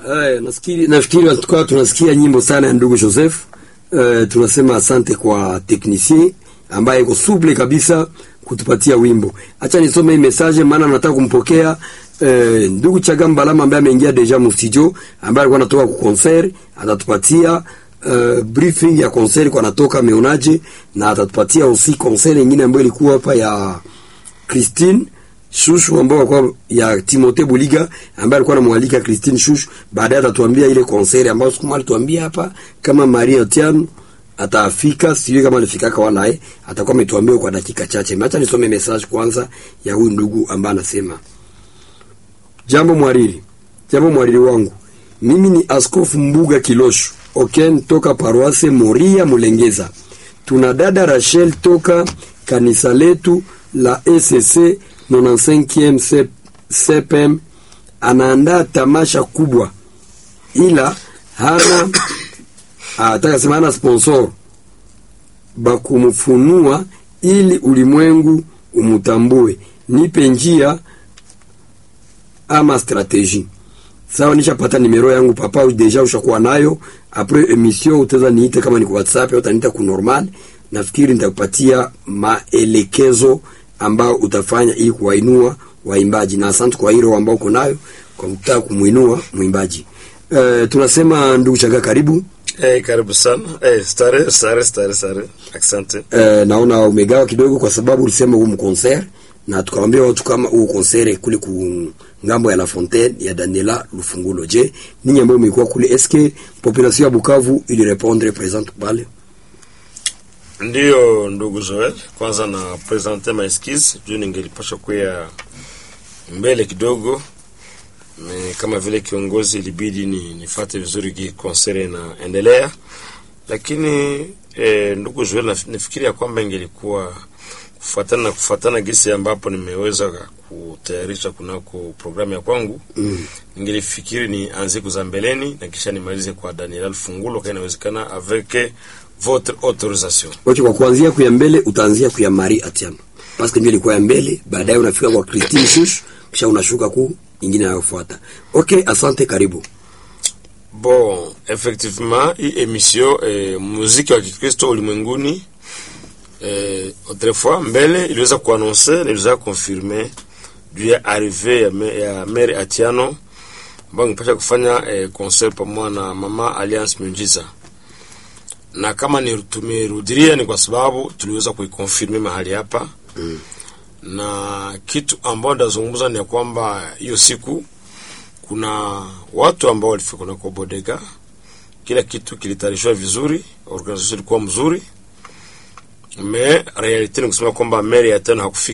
Eh, nafikiri nafikiri tukawa tunasikia nyimbo sana ya ndugu Joseph. Eh, tunasema asante kwa technicien ambaye iko suble kabisa kutupatia wimbo. Acha nisome hii message maana nataka kumpokea eh, ndugu Chagamba Lama ambaye ameingia deja mu studio ambaye alikuwa anatoka ku concert, atatupatia uh, briefing ya concert kwa anatoka meonaje na atatupatia aussi concert nyingine ambayo ilikuwa hapa ya Christine Shushu ambao kwa ya Timothée Buliga ambaye alikuwa anamwalika Christine Shushu. Baadaye atatuambia ile concert ambayo siku moja tuambia hapa kama Maria Tiano atafika, sijui kama alifika kwa wala eh, atakuwa ametuambia kwa dakika chache. Acha nisome message kwanza ya huyu ndugu ambaye anasema Jambo mwariri, jambo mwariri wangu, mimi ni Askofu Mbuga Kilosho Oken toka paroisse Moria Mulengeza. Tuna dada Rachel toka kanisa letu la ECC 95e CPM anaandaa tamasha kubwa, ila hana ataka sema hana sponsor bakumfunua ili ulimwengu umutambue. Nipe njia ama strategie. Sawa, nishapata nimero yangu papa, deja ushakuwa nayo. Apres emission utaweza niite, kama ni kwa WhatsApp au utaniita ku normal. Nafikiri nitakupatia maelekezo ambao utafanya ili kuwainua waimbaji, na asante kwa hilo ambao uko nayo kwa kutaka kumuinua mwimbaji. Uh, tunasema ndugu Chaga, karibu. Eh, karibu sana. Eh, stare, stare, stare, stare. Asante. Uh, naona umegawa kidogo kwa sababu ulisema huu mkonser na tukawaambia watu kama huu konsere kule ku ngambo ya La Fontaine ya Daniela Lufungulo. Je, ninyi ambao mmekuwa kule, eske population ya Bukavu ili répondre présente pale? Ndiyo ndugu Joel, kwanza na presente ma excuse juu ningelipasha kuya mbele kidogo me, kama vile kiongozi ilibidi ni nifate vizuri ki konsere inaendelea, lakini eh, ndugu Joel, nafikiri ya kwamba ingelikuwa kufuatana na kufuatana gisi ambapo nimeweza kutayarisha kunako programu ya kwangu mm. Ningelifikiri ni anze kuza mbeleni na kisha nimalize kwa Daniel Fungulo kama inawezekana avec votre autorisation. Wacha kwa kuanzia kuya mbele utaanzia kuya Marie Atiano. Parce que ndio ilikuwa ya mbele, baadaye unafika kwa Christine Shush, kisha unashuka ku ingine inayofuata. Okay, asante, karibu. Bon, effectivement hii emission eh, muziki wa Kikristo ulimwenguni eh, autrefois mbele iliweza kuannonce na iliweza confirme juu ya arrive ya, me, ya Mary Atiano ambayo ngepasha kufanya eh, concert pamoja na Mama Alliance Miujiza, na kama ni tumerudilia ni kwa sababu tuliweza kuikonfirme mahali hapa mm. na kitu ambao ndazungumza ni ya kwamba hiyo siku kuna watu ambao walifika kunako bodega, kila kitu kilitayarishwa vizuri, organisation ilikuwa mzuri me realite ni kusema kwamba Mary ya tena hakufika.